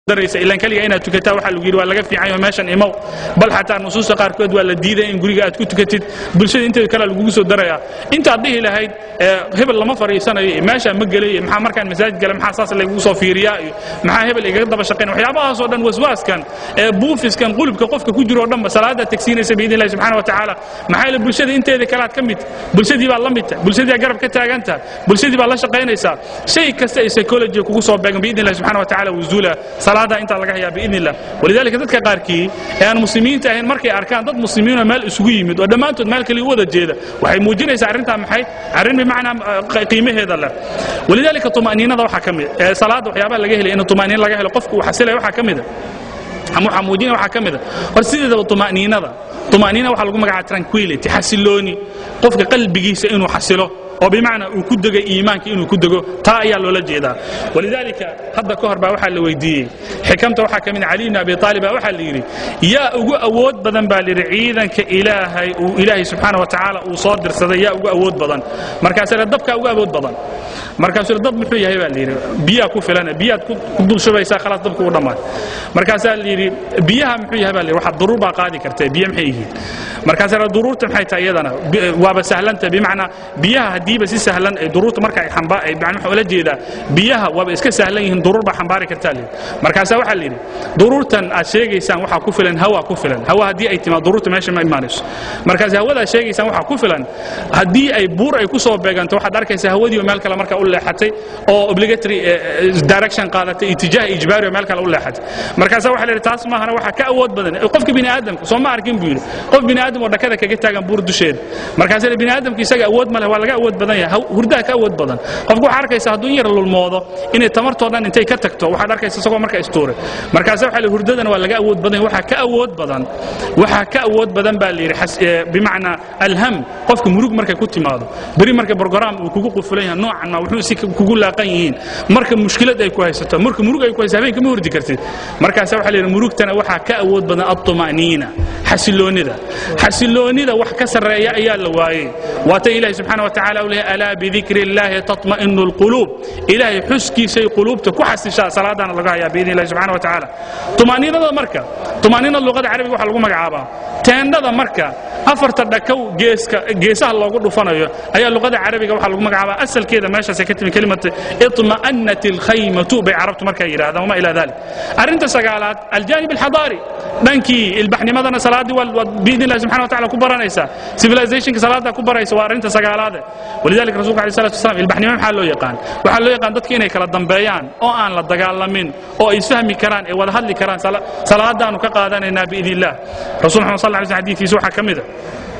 daraysa ilaan keliga inaad tukataa waxaa lagu yidhi waa laga fiican yaho meeshan imow bal xataa nusuusta qaarkood waa la diiday in guriga aad ku tukatid bulshada inteeda kale lagugu soo darayaa intaad dhihi lahayd hebel lama fadhiisanayo iyo meeshaa ma gelay iyo maxaa markaan masaajid gala maxaa saas laygugu soo fiiriyaa iyo maxaa hebel igaga daba shaqayn waxyaabahaasoo dhan waswaaskan ee buufiskan qulubka qofka ku jiro oo dhanba salaada tagsiinaysa biidn illahi subxana wa tacaala maxaa yeele bulshada inteeda kale aad ka mid bulshadii baad la mid tahay bulshadii aad garab ka taagan tahay bulshadii baad la shaqaynaysaa shay kasta ay psychology kugu soo beegan biidn illahi subxana wa tacaala wuzuula salaada intaa laga hayaa biidn illah walidaalika dadka qaarkii ee aan muslimiinta ahayn markay arkaan dad muslimiinoo meel isugu yimid oo dhammaantood meel kale u wada jeeda waxay muujinaysaa arrintaa maxay arrin bimacnaa qiimaheeda leh walidaalika tuma'niinada waxaa ka mid ee salaada waxyaabaha laga helay in tuma'niin laga helo qofku uu xasilaya waxaa ka mid a ama waxaa muujinaya waxaa ka mid a hor sideedaba tuma'niinada tuma'niina waxaa lagu magacaaba tranquility xasilooni qofka qalbigiisa inuu xasilo oo bimacnaa uu ku dego iimaanka inuu ku dego taa ayaa loola jeedaa walidaalika hadda ka hor baa waxaa la weydiiyey xikamta waxaa ka mid cali bn abi aalib baa waxaa la yidhi yaa ugu awood badan baa layidhi ciidanka ilaahay uu ilaahay subxaana wa tacaala uu soo dirsaday yaa ugu awood badan markaasuu dabkaa ugu awood badan markaasuu dab muxuu yahay baa layidhi biyaa ku filan biyaad ku dul shubaysaa khalaas dabku u dhammaan markaasaa layidhi biyaha muxuu yahay baa layidhi waxaad duruur baa qaadi kartee biyo maxay yihiin markaasaa duruurta maxay tahay iyadana waaba sahlanta bimacnaa biyaha haddiiba si sahlan ay duruurta marka ay xamba ay macna waxa ula jeedaa biyaha waaba iska sahlan yihiin duruur baa xambaari kartaa layidhi markaasaa waxaa layidhi duruurtan aad sheegaysaan waxaa ku filan hawa ku filan hawa haddii ay timaad duruurta meesha ma imaanayso markaas hawada aad sheegaysaan waxaa ku filan haddii ay buur ay ku soo beeganto waxaad arkaysaa hawadii oo meel kale marka u leexatay oo obligatory direction qaadatay itijaah ijbaari oo meel kale u leexatay markaasaa waxaa layidhi taas maahana waxaa ka awood badan qofka bini aadamka soo ma arkin buu yidhi qof bini aadam oo dhakada kaga taagan buur dusheeda markaasaa bini aadamka isaga awood ma leh waa laga awood badan yahay hurdaha ka awood badan qofku waxaa arkaysa hadduu in yar lulmoodo inay tamartoo dhan intay ka tagto waxaad arkaysa isagoo marka istuuray markaasa waxa la hurdadana waa laga awood badan waxaa ka awood badan waxaa ka awood badan baa la yidhi bimacnaa alham qofka murug markay ku timaado beri marka brogram uu kugu qufulan yahay noocan ma wuxuu si kugu laaqan yihiin marka mushkilad ay ku haysato marka murug ay ku haysato habeenka ma hurdi kartid markaasa waxa la yidhi murugtana waxaa ka awood badan altuma'niina xasiloonida xasiloonida wax ka sarreeya ayaa la waayey waata ilaahi subxaana wa tacala u leeyahay alaa bidikri illaahi tatma'inu alquluub ilaahay xuskiisay quluubta ku xasishaa salaadana laga hayaa biidni illahi subxana wa tacaala tumaaniinada marka tumaaniinada luqada carabiga waxaa lagu magacaabaa teendhada marka afarta dhakow geeska geesaha loogu dhufanayo ayaa luqada carabiga waxaa lagu magacaabaa asalkeeda meeshaasay ka timi kelimata itma'annat alkhaymatu bay carabtu markaa yidhahdaan wama ilaa dalik arrinta sagaalaad aljaanib alxadaari dhankii ilbaxnimadana salaaddii waad biidni illahi subxana wa tacala ku baranaysaa civilizationka salaaddaa ku baraysa waa arrinta sagaalaade walidalika rasulka alay salatu wasalam ilbaxnimo maxaa loo yaqaan waxaa loo yaqaan dadka inay kala dambeeyaan oo aan la dagaalamin oo ay isfahmi karaan ee wada hadli karaan salaadaanu ka qaadanaynaa biidni illah rasul maxamed sal lla alay slam xadiidkiisa waxaa ka mid a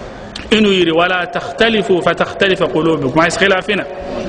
inuu yidhi walaa takhtalifuu fatakhtalifa quluubukum ha iskhilaafina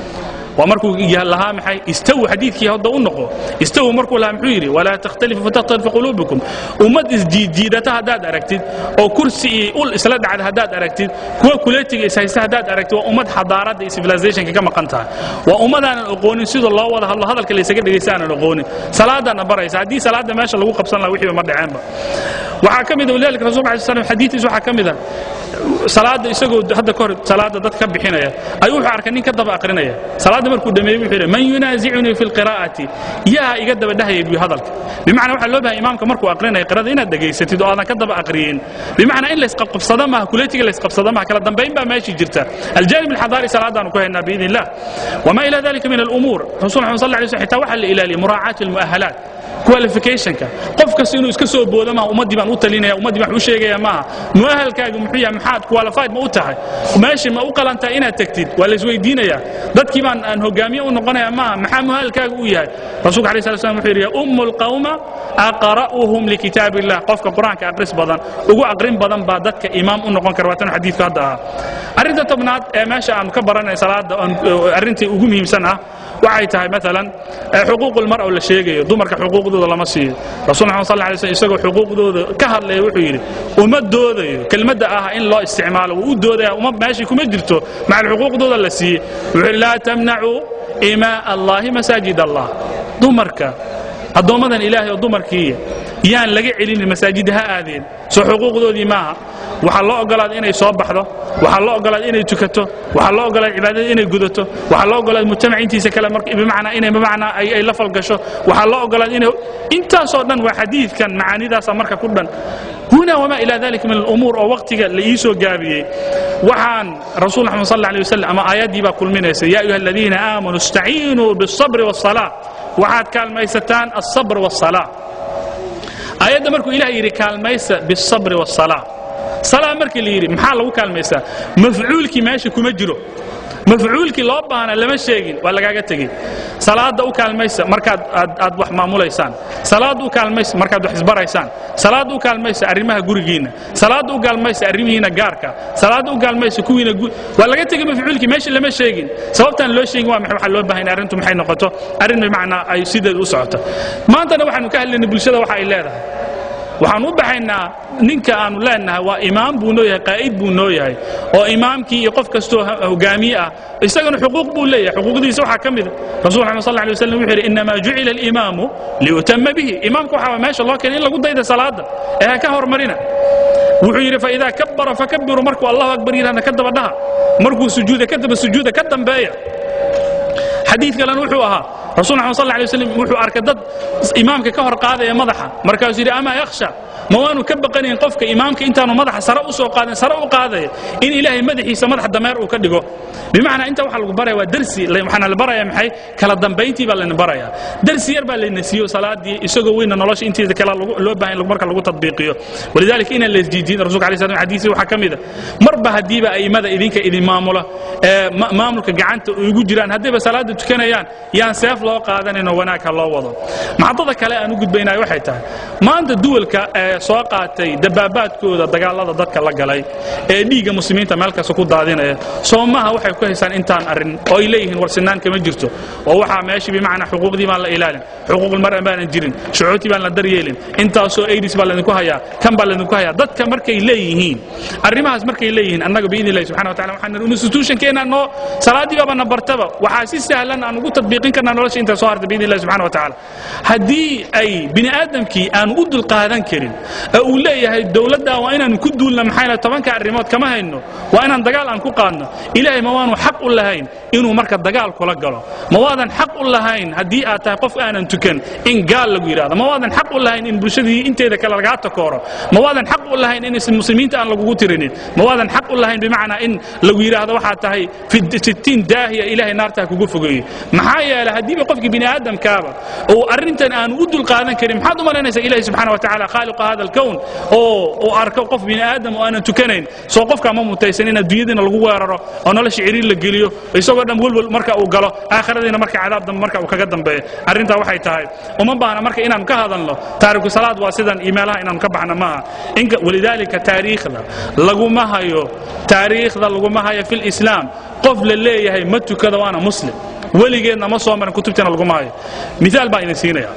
waa markuu lahaa maxay istaw xadiidkii hadda u noqo istaw markuu lahaa muxuu yidhi walaa takhtalifu fatakhtalifa quluubukum ummad isjiidjiidata haddaad aragtid oo kursi iyo ul isla dhacda haddaad aragtid kuwa kuletiga ishaysta haddaad aragtid waa ummad xadaaradda iyo civilizationka ka maqan tahay waa ummadaanan oqoonin sida loo wada hadlo hadalka laysaga dhegaysta aanan oqoonin salaadaana baraysa haddii salaada meesha lagu qabsan laha wixiiba ma dhaceenba waxaa ka mid a walidalika rasulka alay slam xadiidkiisa waxaa ka mid a salaada isagoo hadda ka hor salaada dad ka bixinaya ayuu wuxuu arkay nin ka daba aqrinaya salaada markuu dhameeyey wuxuu yidhi man yunaasicunii fi lqiraa'ati yaa iga daba dhahaya buu hadalka bimacnaa waxaa loo bahay imaamka markuu aqrinaya qirada inaad dhegaysatid oo aadan ka daba aqriyin bimacnaa in laysqabqabsada maaha kuletiga laysqabsada maaha kala dambayn baa meeshii jirta aljaanib alxadaari salaadaanu ku haynaa biidni illah wama ila dalika min alumuur rasul maxamed sal lla alay slam xitaa waxaa la ilaaliyay muraacaati almu'ahalaat qualificationka qof kasta inuu iska soo boodo maaha ummaddii baan u talinaya ummaddii baan u sheegaya maaha mu'ahalkaagu muxuu yahay maxaad qualified ma u tahay meeshii ma u qalantaa inaad tagtid waa la isweydiinayaa dadkii baan aan hogaamiye u noqonaya maaha maxaa mu'ahalkaagu u yahay rasuulka alayh salatu slam wuxuu yidhi ummu lqawma aqra'uhum likitaab illah qofka qur-aanka aqris badan ugu aqrin badan baa dadka imaam u noqon kara waa tan xadiidku hadda ahaa arrinta tobnaad ee meesha aanu ka baranay salaada arrintii ugu muhiimsan ah waxay tahay maalan xuquuqulmar oo la sheegayo dumarka xuquuqdooda lama siiyo rasul maxamed sal alay slm isagoo xuquuqdooda ka hadlaya wuxuu yidhi uma doodayo kelmadda ah in loo isticmaalo wuu u doodaya uma meeshii kuma jirto macal xuquuqdooda la siiyey wuxuu yidhi laa tamnacuu imaa allahi masaajid allah dumarka addoommadan ilaahay oo dumarkiiya yaan laga celinin masaajidda ha aadeen soo xuquuqdoodii maaha waxaa loo ogolaada inay soo baxdo waxaa loo ogolaada inay tukato waxaa loo ogolaada cibaadada inay gudato waxaa loo ogolaada mujtamac intiisa kale bimacnaa inay bimacnaa ay ay la falgasho waxaa loo ogolaada inay intaasoo dhan waa xadiidkan macaanidaasa marka ku dhan huna wamaa ilaa dalika min alumuur oo waqtiga la ii soo gaabiyey waxaan rasuul maxamed sal alla alay wasalam ama aayaddii baa kulminaysa yaa ayuha aladiina aamanuu istaciinuu biالصabri والصalaa waxaad kaalmaysataan الصabr والصalaa aayadda markuu ilah yidhi kaalmaysa biالصabri والصalaa salaa markii la yidhi maxaa lagu kaalmaysaa mafcuulkii meesha kuma jiro mafcuulkii loo baahna lama sheegin waa lagaaga tegey salaada u kaalmaysa markaad aad wax maamulaysaan salaada u kaalmaysa markaad wax isbaraysaan salaada u kaalmaysa arrimaha gurigiinna salaada u kaalmaysa arrimihiina gaarka salaada u kaalmaysa kuwiina waa laga tegey mafcuulkii meesha lama sheegin sababtaan loo sheegin waa maxay waxaa loo baahan arrintu maxay noqoto arrin bimacnaa ay sideeda u socoto maantana waxaanu ka hadlaynay bulshada waxa ay leedahay waxaan u baxaynaa ninka aanu leenahay waa imaam buu noo yahay qaa'id buu noo yahay oo imaamkii iyo qof kastoo hogaamiye ah isagana xuquuq buu leeyahay xuquuqdiisa waxaa ka mida rasul maxamed sal alay wasallam wuxuu yidhi innamaa jucila alimaamu liyutama bihi imaamka waxaa meesha loo keenay in lagu dayda salaada ee ha ka hormarina wuxuu yidhi faidaa kabbara fakabbiru markuu allahu akbar yidhahna ka daba dhaha markuu sujuuda ka daba sujuuda ka dambeeya xadiid kalena wuxuu ahaa rasul maxamed sal alay waslam wuxuu arkay dad imaamka ka hor qaadaya madaxa markaasuu yidhi amaa yakhsha ma waanu ka baqanayn qofka imaamka intaanu madaxa sare u soo qaadin sare u qaadaya in ilaahay madaxiisa madax dameer uu ka dhigo bimacnaa inta waxa lagu baraya waa dersi waxaana la baraya maxay kala dambayntii baa layna baraya dersi yar baa layna siiyo salaadii isagoo weyna nolosha inteeda kale loo baahan marka lagu tadbiiqiyo walidaalika inaan la isjiijin rasulka alay slam xadiisi waxaa ka mida marba haddiiba a'immada idinka idin maamula ee maamulka gacanta ugu jiraan haddayba salaada tukanayaan yaan seef loo qaadaninoo wanaag ha loo wado maxadada kale aan u gudbaynayo waxay tahay maanta duwalka ee soo qaatay dabaabaadkooda dagaalada dadka la galay ee dhiigga muslimiinta meel kasta ku daadinaya soomaha waxay ku haystaan intaan arrin oo ay leeyihiin warsinaan kama jirto oo waxaa meeshii bimacnaa xuquuqdii baan la ilaalin xuquuqulmar'a baanan jirin shucuurtii baan la daryeelin intaasoo aidis baa laydinku hayaa kan baa laydinku hayaa dadka markay leeyihiin arrimahaas markay leeyihiin annaga biidni illahi subxana wa tacala waxaan nidhi institutionkeena noo salaaddii baaba na bartaba waxaa si sahlan aan ugu tadbiiqin karnaa nolosha inta soo harta biidni illahi subxana wa tacaala haddii ay bini aadamkii aanu u dulqaadan karin ee uu leeyahay dowladda waa inaanu ku duulna maxaa tobanka arrimood kama hayno waa inaan dagaal aan ku qaadno ilaahay ma waanu xaq u lahayn inuu marka dagaal kula galo ma waadan xaq u lahayn haddii aad tahay qof aanan tukan in gaal lagu yidhahdo ma waadan xaq u lahayn in bulshadii inteeda kale lagaa takooro ma waadan xaq u lahayn in muslimiinta aan lagugu tirinin ma waadan xaq u lahayn bimacnaa in lagu yidhaahdo waxaa tahay sittiin daahiya ilaahay naarta ha kugu fogeeye maxaa yeelay haddiiba qofkii bini aadamkaaba uu arrintan aanu u dulqaadan karin maxaad u malaynaysaa ilahi subxana wa tacala khaaliqa hada alkown oo uu arko qof bini aadam oo aanan tukanayn soo qofkaa ma mutaysan in adduunyadiina lagu weeraro oo nolosha ciriir la geliyo isagoo dhan welwel marka uu galo aakhiradiina marka cadaab dambe marka uu kaga dambeeyo arrintaa waxay tahay uma baahna marka inaanu ka hadalno taariku salaad waa sidan iyo meelaha inaanu ka baxno maaha inka walidaalika taariikhda laguma hayo taariikhda laguma hayo fi lislaam qof la leeyahay ma tukada waana muslim weligeedna ma soo marin kutubteena laguma hayo miaal baan idin siinaya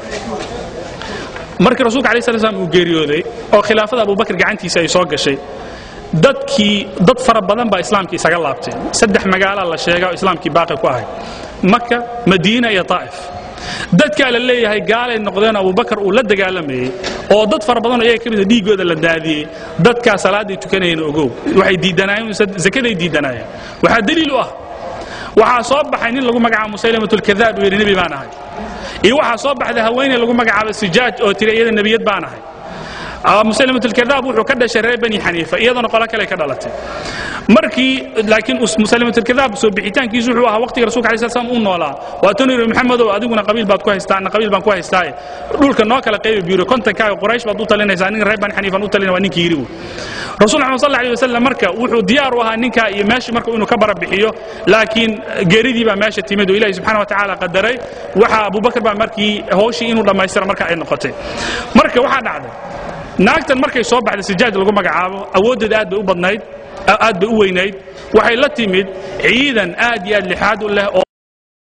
markii rasuulka alay sla slam uu geeriyooday oo khilaafada abubakr gacantiisa ay soo gashay dadkii dad fara badan baa islaamkii isaga laabteen saddex magaalaa la sheega oo islaamkii baaqi ku ahayd maka madiina iyo taa'if dadkaa la leeyahay gaalay noqdeen abubakar uu la dagaalamayey oo dad fara badanoo iyaga ka mida dhiiggooda la daadiyey dadkaa salaaday tukanayeen ogow waxay diidanaayeen zakaday diidanaayeen waxaa daliil u ah waxaa soo baxay nin lagu magacaabo musaylamatulkadaab uu yidhi nebi baan ahay iyo waxaa soo baxday haweeney lagu magacaabo sijaaj oo tiri iyada nebiyad baan ahay musalimatulkadaab wuxuu ka dhashay reer bani xaniifa iyadana qolo kale ka dhalatay markii laakiin musalimatulkadaab soo bixitaankiisu wuxuu ahaa waqtiga rasulka alay slam uu noolaa waa tanu yidhi maxamedow adiguna qabiil baad ku haystaa anna qabiil baan ku haystaaye dhulka noo kala qaybi biiro kontankaaga quraysh baad u talinaysaa ninka reer bani xaniifan u talina waa ninkii yidhi rasul maxamed sal alay wasalam marka wuxuu diyaar u ahaa ninkaa iyo meeshii marka inuu ka barabixiyo laakiin geeridii baa meesha timid oo ilahi subxana wa tacaala qadaray waxa abubakar baa markii hawshii inuu dhammaystira marka ay noqotay marka waxaa dhacday naagtan markay soo baxday sijaaj lagu magacaabo awooddeeda aad bay u badnayd aad bay u weynayd waxay la timid ciidan aad iyo aad lixaad u leh oo